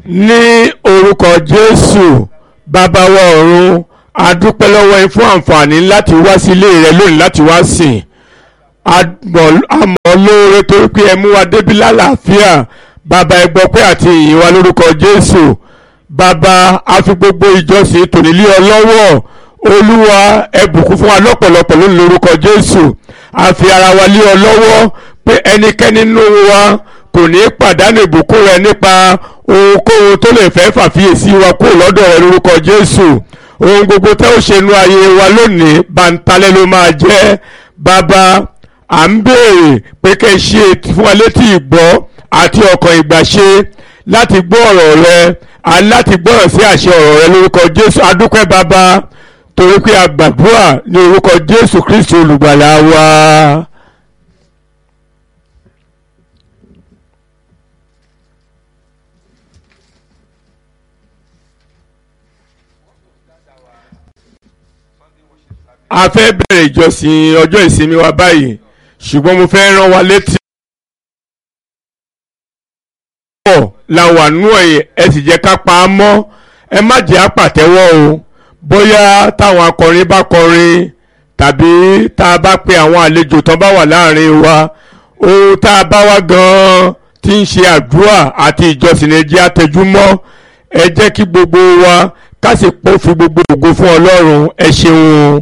ní orúkọ jésù bàbá wa ọ̀run a dúpẹ́ lọ́wọ́ yín fún àǹfààní láti wá sí ilé rẹ lónìí láti wá sìn àmọ́ lóore torí pé ẹ mú wa débi lálàáfíà bàbá ẹ gbọ́ pé àti ìyìn wa lórúkọ jésù bàbá a fi gbogbo ìjọsìn tòní lé ọ lọ́wọ́ olúwa ẹ bùkún fún wa lọ́pọ̀lọpọ̀ lónìí lórúkọ jésù a fi ara wa lé ọ lọ́wọ́ pé ẹnikẹ́ni nínú wa kò ní pàdánù ìbùkún rẹ nípa ohunkóhun tó lè fẹ́ fàfiyèsí wa kúrò lọ́dọ̀ rẹ lórúkọ jésù ohun gbogbo tẹ́ ó ṣe nu ayé wa lónìí bàǹtalẹ̀ ló máa jẹ́ bàbá à ń béèrè pé kẹ́ ẹ ṣe fún wa létí ìgbọ́ àti ọkàn ìgbàṣe láti gbọ́ ọ̀rọ̀ rẹ láti gbọ́rọ̀ sí àṣẹ ọ̀rọ̀ rẹ lórúkọ jésù adúpẹ́ bàbá torí pé a gbàdúrà ní orúkọ jésù kristi olùgbàlà wa. a fẹ́ bẹ̀rẹ̀ ìjọsìn ọjọ́ ìsinmi wa báyìí ṣùgbọ́n mo fẹ́ rán wa létí. pọ̀ la wà nú ẹ̀ ẹ sì jẹ́ ká pa á mọ́ ẹ má jẹ́ àpàtẹ́wọ́ o bóyá táwọn akọrin bá kọrin tàbí tá a bá pe àwọn àlejò tán bá wà láàrin wa ohun tá a bá wá gan-an tí ń ṣe àdúrà àti ìjọsìn ẹ jẹ́ àtẹjúmọ́ ẹ jẹ́ kí gbogbo wa ká sì pọ̀ fi gbogbo ògo fún Ọlọ́run ẹ ṣeun.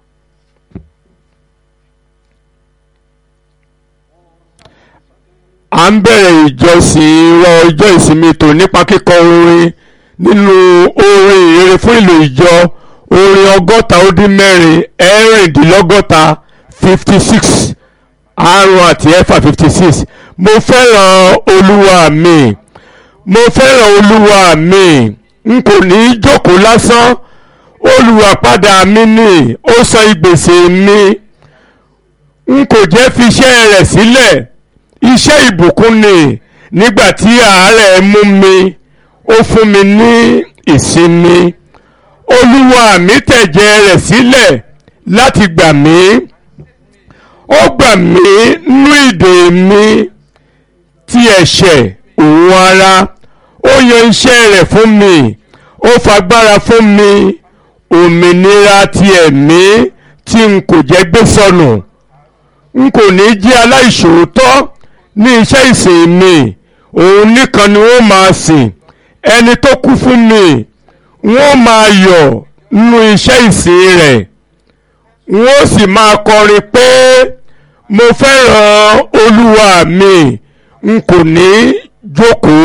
à ń bẹ̀rẹ̀ ìjọsìn rọ ọjọ́ ìsinmi tò nípa kíkọ orin nínú orin ìrere fún ìlò ìjọ orin ọgọ́ta ó dín mẹ́rin ẹ̀rìndínlọ́gọ́ta fifty six àrùn àti ẹ̀fà fifty six mo fẹ́ràn olúwa mi mo fẹ́ràn olúwa mi n kò ní í jókòó lásán olùwàpadà mi ni ó san ìgbésẹ̀ mi n kò jẹ́ fi iṣẹ́ rẹ̀ sílẹ̀. Si iṣẹ́ ìbùkún ni nígbà tí àárẹ̀ mú mi ó fún mi ní ìsinmi olúwa mi tẹ̀jẹ̀ rẹ̀ sílẹ̀ láti gbà mí ó gbà mí nú ìdè mi ti ẹ̀ṣẹ̀ òun ara ó yan iṣẹ́ rẹ̀ fún mi ó fagbára fún mi òmìnira ti ẹ̀mí tí n kò jẹ́ gbé sọnù n kò ní jẹ́ aláìṣòótọ́ ní iṣẹ́ ìsìn mi òun nìkan ni wọ́n máa sìn ẹni tó kú fún mi wọ́n máa yọ̀ nínú iṣẹ́ ìsìn rẹ̀ wọ́n sì máa kọrin pé mo fẹ́ràn olúwa mi n kò ní jókòó.